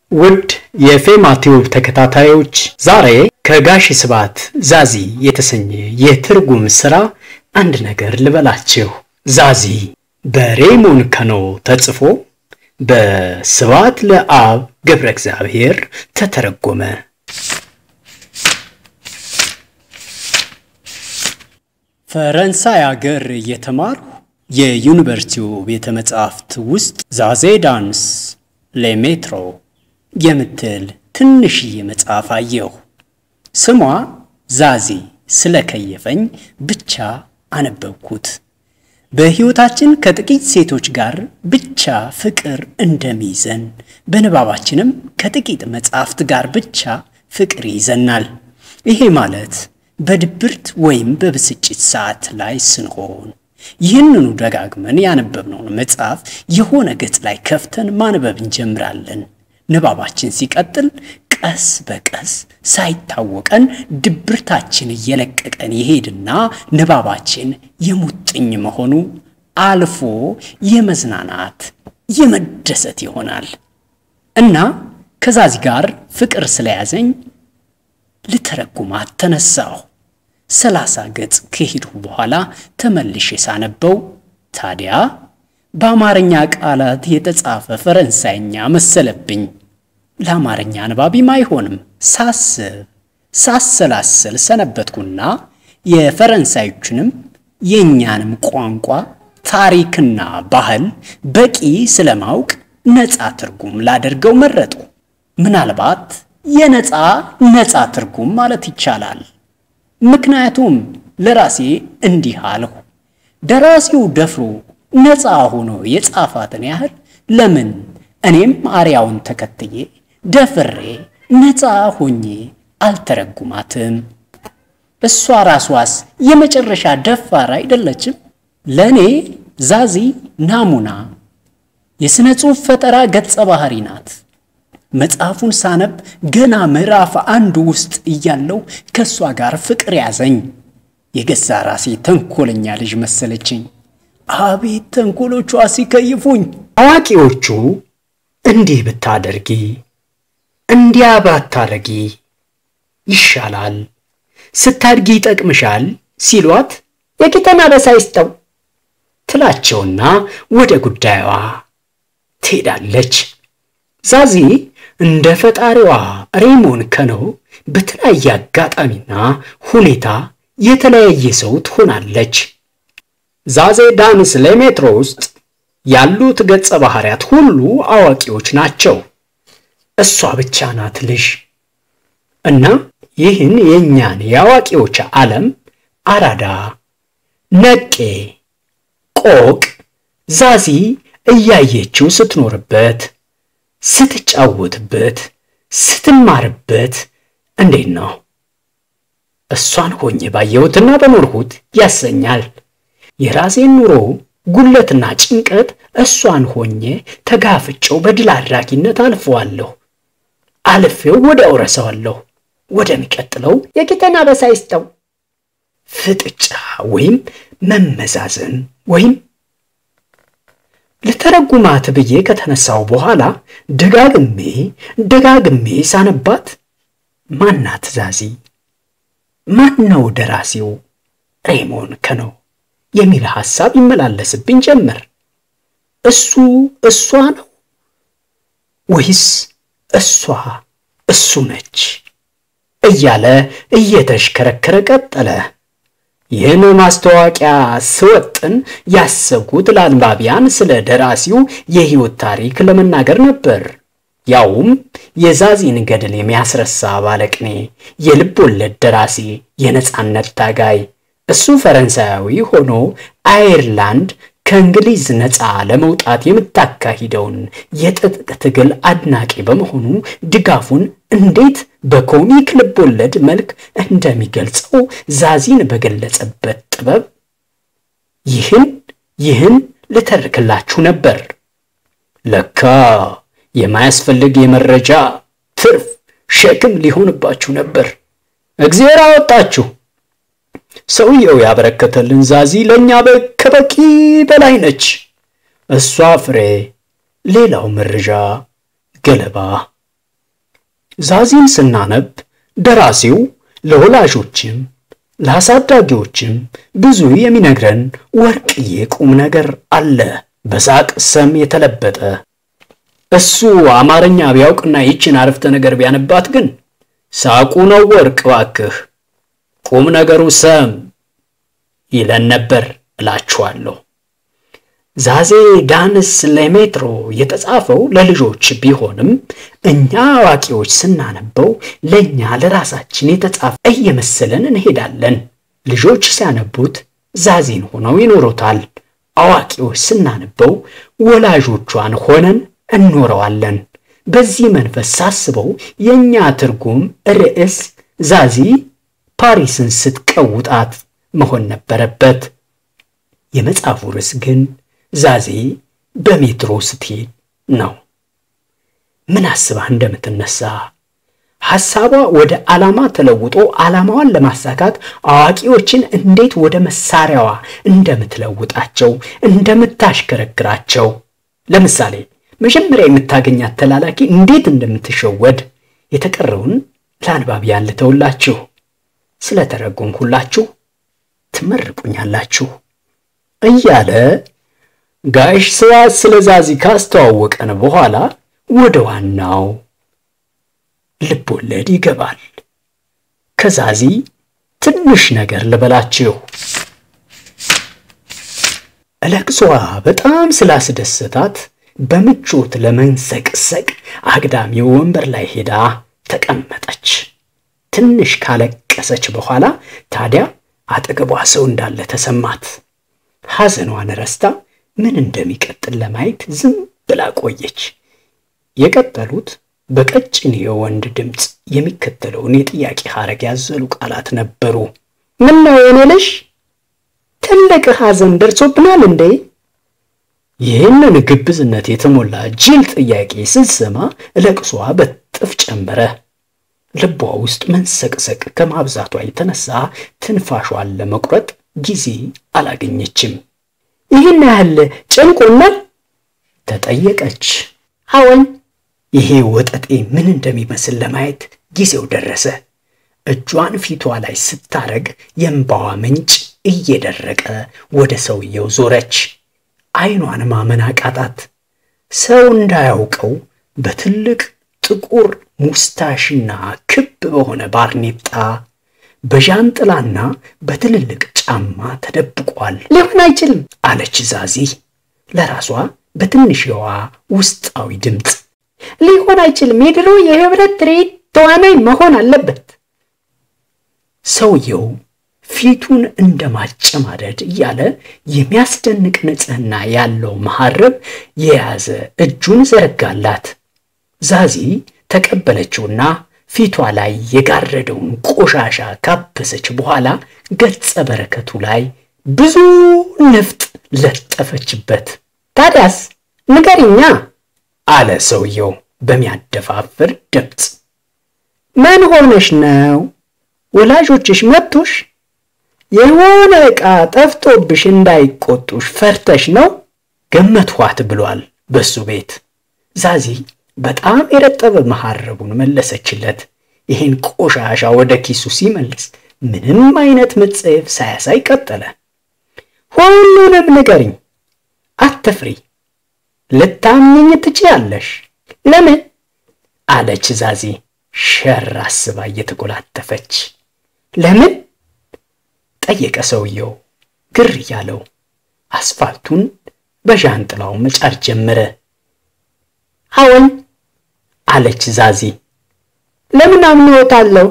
ውድ የፌማ ቲዩብ ተከታታዮች ዛሬ ከጋሽ ስብሐት ዛዚ የተሰኘ የትርጉም ሥራ አንድ ነገር ልበላችሁ። ዛዚ በሬሞን ከኖ ተጽፎ በስብሐት ለአብ ገብረ እግዚአብሔር ተተረጎመ። ፈረንሳይ አገር እየተማርሁ የዩኒቨርሲቲው ቤተ መጻሕፍት ውስጥ ዛዜ ዳንስ ሌሜትሮ የምትል ትንሽዬ መጽሐፍ አየሁ። ስሟ ዛዚ ስለከየፈኝ ብቻ አነበብኩት። በሕይወታችን ከጥቂት ሴቶች ጋር ብቻ ፍቅር እንደሚይዘን በንባባችንም ከጥቂት መጻሕፍት ጋር ብቻ ፍቅር ይዘናል። ይሄ ማለት በድብርት ወይም በብስጭት ሰዓት ላይ ስንሆን ይህንኑ ደጋግመን ያነበብነውን መጽሐፍ የሆነ ገጽ ላይ ከፍተን ማንበብ እንጀምራለን። ንባባችን ሲቀጥል ቀስ በቀስ ሳይታወቀን ድብርታችን እየለቀቀን ይሄድና ንባባችን የሙጥኝ መሆኑ አልፎ የመዝናናት የመደሰት ይሆናል እና ከዛዚ ጋር ፍቅር ስለያዘኝ ልተረጉማት ተነሳሁ። ሰላሳ ገጽ ከሄድሁ በኋላ ተመልሼ ሳነበው ታዲያ በአማርኛ ቃላት የተጻፈ ፈረንሳይኛ መሰለብኝ። ለአማርኛ አንባቢም አይሆንም ሳስብ ሳሰላስል ሰነበትኩና የፈረንሳዮቹንም የእኛንም ቋንቋ ታሪክና ባህል በቂ ስለማውቅ ነፃ ትርጉም ላደርገው መረጡ። ምናልባት የነፃ ነፃ ትርጉም ማለት ይቻላል። ምክንያቱም ለራሴ እንዲህ አልሁ፣ ደራሲው ደፍሮ ነፃ ሆኖ የጻፋትን ያህል ለምን እኔም አርያውን ተከትዬ ደፍሬ ነፃ ሆኜ አልተረጉማትም? እሷ ራሷስ የመጨረሻ ደፋር አይደለችም? ለእኔ ዛዚ ናሙና የሥነ ጽሑፍ ፈጠራ ገጸ ባህሪ ናት። መጽሐፉን ሳነብ ገና ምዕራፍ አንዱ ውስጥ እያለው ከእሷ ጋር ፍቅር ያዘኝ። የገዛ ራሴ ተንኮለኛ ልጅ መሰለችኝ። አቤት ተንኮሎቿ ሲከይፉኝ! አዋቂዎቹ እንዲህ ብታደርጊ እንዲያ ባታረጊ ይሻላል፣ ስታድጊ ይጠቅምሻል ሲሏት የቂጠን አበሳ ይስጠው ትላቸውና ወደ ጉዳዩዋ ትሄዳለች። ዛዚ እንደ ፈጣሪዋ ሬሞን ከኖ በተለያየ አጋጣሚና ሁኔታ የተለያየ ሰው ትሆናለች። ዛዜ ዳንስ ሌሜትሮ ውስጥ ያሉት ገጸ ባህሪያት ሁሉ አዋቂዎች ናቸው። እሷ ብቻ ናት ልጅ እና ይህን የእኛን የአዋቂዎች ዓለም አራዳ፣ ነቄ፣ ቆቅ ዛዚ እያየችው ስትኖርበት ስትጫወትበት ስትማርበት እንዴት ነው እሷን ሆኜ ባየሁትና በኖርሁት ያሰኛል። የራሴን ኑሮ ጉለትና ጭንቀት እሷን ሆኜ ተጋፍጨው በድል አድራጊነት አልፈዋለሁ። አልፌው ወደ አውረሰዋለሁ ወደሚቀጥለው የቂጠን አበሳ ይስጠው ፍጥጫ ወይም መመዛዘን ወይም ልተረጉማት ብዬ ከተነሳው በኋላ ደጋግሜ ደጋግሜ ሳነባት ማናት ዛዚ? ማን ነው ደራሲው ሬሞን ከኖ የሚል ሐሳብ ይመላለስብኝ ጀመር። እሱ እሷ ነው ወይስ እሷ እሱ ነች እያለ እየተሽከረከረ ቀጠለ። ይህን ማስታወቂያ ስወጥን ያሰብኩት ለአንባቢያን ስለ ደራሲው የሕይወት ታሪክ ለመናገር ነበር። ያውም የዛዚን ገድል የሚያስረሳ ባለቅኔ፣ የልብ ወለድ ደራሲ፣ የነጻነት ታጋይ እሱ ፈረንሳያዊ ሆኖ አየርላንድ ከእንግሊዝ ነፃ ለመውጣት የምታካሂደውን የትጥቅ ትግል አድናቂ በመሆኑ ድጋፉን እንዴት በኮሚክ ልቦለድ መልክ እንደሚገልጸው ዛዚን በገለጸበት ጥበብ ይህን ይህን ልተርክላችሁ ነበር። ለካ የማያስፈልግ የመረጃ ትርፍ ሸክም ሊሆንባችሁ ነበር። እግዚአብሔር አወጣችሁ። ሰውየው ያበረከተልን ዛዚ ለእኛ ከበቂ በላይ ነች። እሷ ፍሬ፣ ሌላው መረጃ ገለባ ዛዚን ስናነብ ደራሲው ለወላጆችም ለአሳዳጊዎችም ብዙ የሚነግረን ወርቅዬ ቁም ነገር አለ። በሳቅ ሰም የተለበጠ እሱ አማርኛ ቢያውቅና ይችን አረፍተ ነገር ቢያነባት ግን ሳቁ ነው ወርቅ ባክህ፣ ቁም ነገሩ ሰም ይለን ነበር እላችኋለሁ። ዛዜ ዳንስ ለሜትሮ የተጻፈው ለልጆች ቢሆንም እኛ አዋቂዎች ስናነበው ለእኛ ለራሳችን የተጻፈ እየመሰለን እንሄዳለን። ልጆች ሲያነቡት ዛዜን ሆነው ይኖሩታል። አዋቂዎች ስናነበው ወላጆቿን ሆነን እንኖረዋለን። በዚህ መንፈስ ሳስበው የእኛ ትርጉም ርዕስ ዛዚ ፓሪስን ስትቀውጣት መሆን ነበረበት። የመጽሐፉ ርዕስ ግን ዛዜ በሜትሮ ስትሄድ ነው። ምን አስባ እንደምትነሳ ሐሳቧ ወደ ዓላማ ተለውጦ ዓላማዋን ለማሳካት አዋቂዎችን እንዴት ወደ መሳሪያዋ እንደምትለውጣቸው እንደምታሽከረክራቸው፣ ለምሳሌ መጀመሪያ የምታገኛት ተላላኪ እንዴት እንደምትሸወድ የተቀረውን ለአንባቢያን ልተውላችሁ። ስለተረጎምኩላችሁ ትመርቁኛላችሁ እያለ ጋሽ ስብሐት ስለ ዛዚ ካስተዋወቀን በኋላ ወደ ዋናው ልብ ወለድ ይገባል። ከዛዚ ትንሽ ነገር ልበላችሁ። ለቅሷ በጣም ስላስደሰታት በምቾት ለመንሰቅሰቅ አግዳሚ ወንበር ላይ ሄዳ ተቀመጠች። ትንሽ ካለቀሰች በኋላ ታዲያ አጠገቧ ሰው እንዳለ ተሰማት። ሐዘኗን ረስታ ምን እንደሚቀጥል ለማየት ዝም ብላ ቆየች። የቀጠሉት በቀጭን የወንድ ድምፅ የሚከተለውን የጥያቄ ሐረግ ያዘሉ ቃላት ነበሩ። ምን ነው የኔ ልጅ ትልቅ ሐዘን ደርሶብናል እንዴ? ይህንን ግብዝነት የተሞላ ጅል ጥያቄ ስትሰማ ለቅሷ በጥፍ ጨመረ። ልቧ ውስጥ መንሰቅሰቅ ከማብዛቷ የተነሳ ትንፋሿን ለመቁረጥ ጊዜ አላገኘችም። ይህን ያህል ጨንቆናል? ተጠየቀች። አዎን። ይሄ ወጠጤ ምን እንደሚመስል ለማየት ጊዜው ደረሰ። እጇን ፊቷ ላይ ስታረግ የእንባዋ ምንጭ እየደረቀ ወደ ሰውየው ዞረች። ዓይኗን ማመን አቃጣት። ሰው እንዳያውቀው በትልቅ ጥቁር ሙስታሽና ክብ በሆነ ባርኔጣ በዣንጥላና በትልልቅ ጫማ ተደብቋል። ሊሆን አይችልም አለች ዛዚ ለራሷ በትንሽዋ ውስጣዊ ድምፅ። ሊሆን አይችልም፣ የድሮ የህብረት ትርኢት ተዋናይ መሆን አለበት። ሰውየው ፊቱን እንደ ማጨማደድ እያለ የሚያስደንቅ ንጽሕና ያለው መሐረብ የያዘ እጁን ዘረጋላት። ዛዚ ተቀበለችውና ፊቷ ላይ የጋረደውን ቆሻሻ ካበሰች በኋላ ገጸ በረከቱ ላይ ብዙ ንፍጥ ለጠፈችበት። ታዲያስ ንገሪኛ አለ ሰውየው በሚያደፋፍር ድምፅ። ምን ሆነሽ ነው? ወላጆችሽ መቱሽ? የሆነ ዕቃ ጠፍቶብሽ እንዳይቆጡሽ ፈርተሽ ነው? ገመትኋት ብሏል በሱ ቤት። ዛዚ በጣም የረጠበ መሐረቡን መለሰችለት። ይህን ቆሻሻ ወደ ኪሱ ሲመልስ ምንም አይነት መጸየፍ ሳያሳይ ቀጠለ። ሁሉንም ንገሪኝ፣ አትፍሪ፣ ልታምኝኝ ትችያለሽ። ለምን አለች ዛዚ ሸር አስባ እየተኮላተፈች። ለምን ጠየቀ ሰውየው ግር እያለው። አስፋልቱን በዣንጥላው መጫር ጀመረ። አዎን አለች ዛዚ። ለምን አምንዎታለሁ?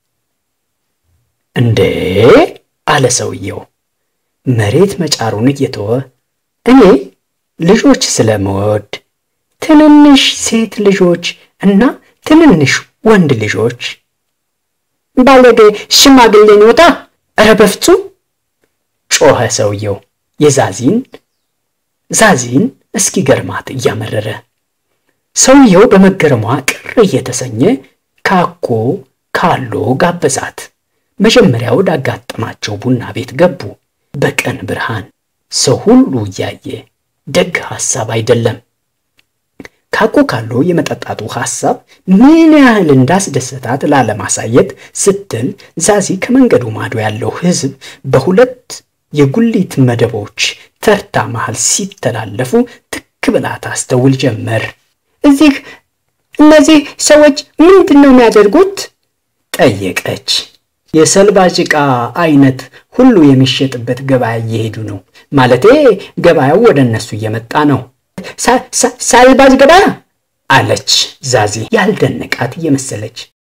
እንዴ አለ ሰውየው መሬት መጫሩን እየተወ እኔ ልጆች ስለመወድ ትንንሽ ሴት ልጆች እና ትንንሽ ወንድ ልጆች ባለጌ ሽማግሌ ኖታ። ኧረ በፍጹም ጮኸ ሰውየው የዛዚን ዛዚን እስኪገርማት እያመረረ ሰውየው በመገረሟ ቅር እየተሰኘ ካኮ ካሎ ጋበዛት። መጀመሪያ ወዳጋጠማቸው ቡና ቤት ገቡ። በቀን ብርሃን ሰው ሁሉ እያየ ደግ ሐሳብ አይደለም። ካኮካሎ የመጠጣቱ ሐሳብ ምን ያህል እንዳስደሰታት ላለማሳየት ስትል ዛዚ ከመንገዱ ማዶ ያለው ሕዝብ በሁለት የጉሊት መደቦች ተርታ መሃል ሲተላለፉ ትክ ብላ ታስተውል ጀመር። እዚህ እነዚህ ሰዎች ምንድን ነው የሚያደርጉት? ጠየቀች። የሰልባጅ ዕቃ አይነት ሁሉ የሚሸጥበት ገበያ እየሄዱ ነው። ማለቴ ገበያው ወደ እነሱ እየመጣ ነው ሳልባጅ ገበያ አለች ዛዚ ያልደነቃት እየመሰለች።